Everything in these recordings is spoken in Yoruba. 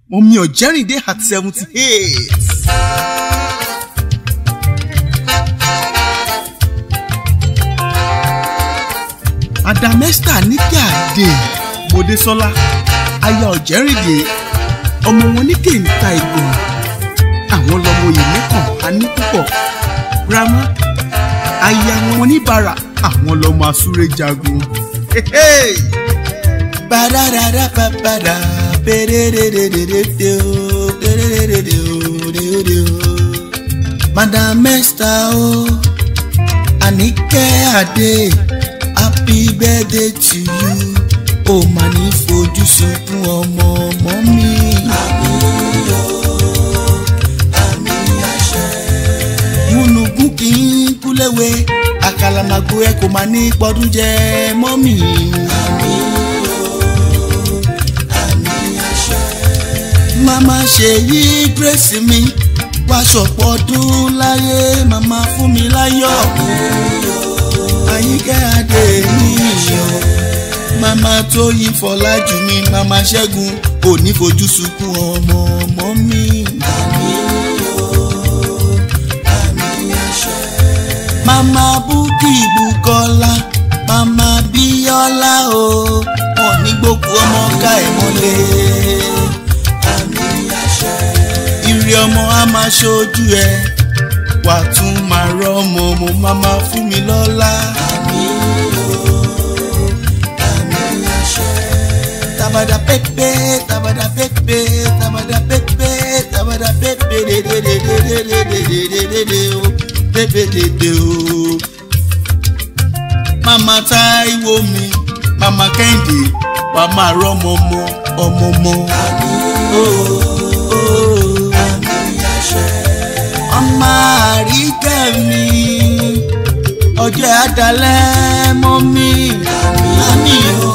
mọ̀mí ọ̀jẹ́rìndé at seventy eight. adamesta níkẹ́ àdè mòdésọ́lá aya ọ̀jẹ́rìndé ọmọ wọn ní kéńtà ìgbòho àwọn lọmọ yìí lẹ́kàn á ní púpọ̀ grandma aya wọn níbàárà àwọn lọmọ asúré jagun. Badadada babada perererererere o pererererere o rere o. Madam Esther o Anike Ade happy birthday to you o mà ní fojú sunkún ọmọ ọmọ mi. Àmín o àmín àṣẹ. Múnugún kì í kúléwé àkàlàmàgbò ẹ kò máa ní pọdún jẹ mọ́mì. Àmín màmá ṣe yí grace mi wá ṣọ̀pọ̀ ọdún láyé màmá fún mi láyọ̀ àyíká adé mi yọ̀ màmá tó yí fọlájú mi màmá ṣẹ́gun kò ní fojú sunkún ọmọ ọmọ mi. màmá búkì bùkọ́lá màmá bíọ́lá o wọn ní gbogbo ọmọ ká ẹ̀ mọ́lẹ̀ ìrì ọmọ á máa ṣojú ẹ wà tún máa rọ ọmọ mo máa máa fún mi lọ́lá. tabada pepe tabada pepe tabada pepe tabada pepe dedededededededede o pepe dede o. mama Táíwò mi mama Kẹ́hìndé wà máa rọ ọmọ ọmọ ọmọ ọmọ. ọmọ àríkẹ́ mi ọjọ́ àdálẹ́ mọ́ mi àmì o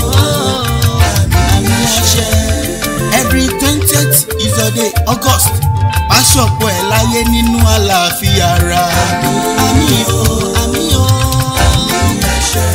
àmì àṣẹ. every twentieth is a day august pàṣọpọ̀ ẹ̀ láyé nínú àlàáfíà ara àmì o àmì o àmì àṣẹ.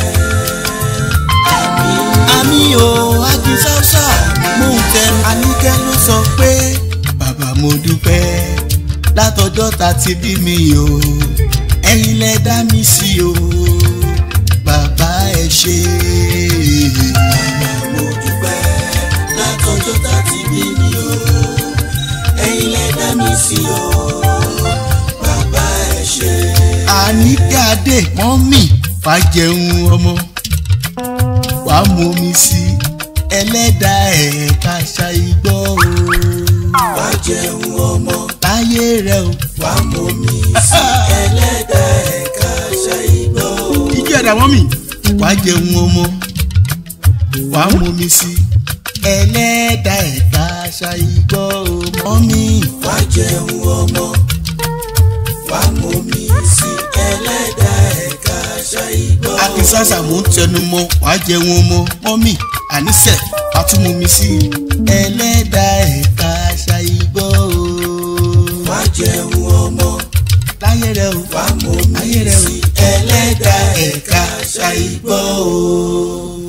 àmì o agisáúsá mò ń tẹ àníkẹ́ ló sọ pé bàbá mo dúpẹ́ látọjọ́ ta ti bí mi o ẹ̀yin lẹ dá mi sí o bàbá ẹ ṣé. bàbá mo dúpẹ́ látọjọ́ ta ti bí mi o ẹ̀yin lẹ dá mi sí o bàbá ẹ ṣé. àníkẹ́ adé mọ́mì fàjẹun ọmọ wàá mú mi sí ẹlẹ́dàá ẹ̀ ká ṣàìgbọ́ o. fàjẹun ọmọ láyé rẹ o. wà á mú mi sí ẹlẹ́dàá ẹ̀ka ṣàìgbọ́. ìjọ ẹ̀dá mọ́mì wà á jẹun ọmọ wà á mú mi sí ẹlẹ́dàá ẹ̀ka ṣàìgbọ́ ọmọ mi. wà á jẹun ọmọ wà á mú mi sí ẹlẹ́dàá ẹ̀ka ṣàìgbọ́. akínsásà mò ń tẹnu mọ́ wà á jẹun ọmọ mọ́mì àníṣe wà á tún mú mi sí ẹlẹ́dàá ẹ̀ka ṣàìgbọ́ o wá jẹun ọmọ láyé rẹ o wá mọ mi sí ẹlẹ́dàá ẹ̀ka ṣàìgbọ́ o.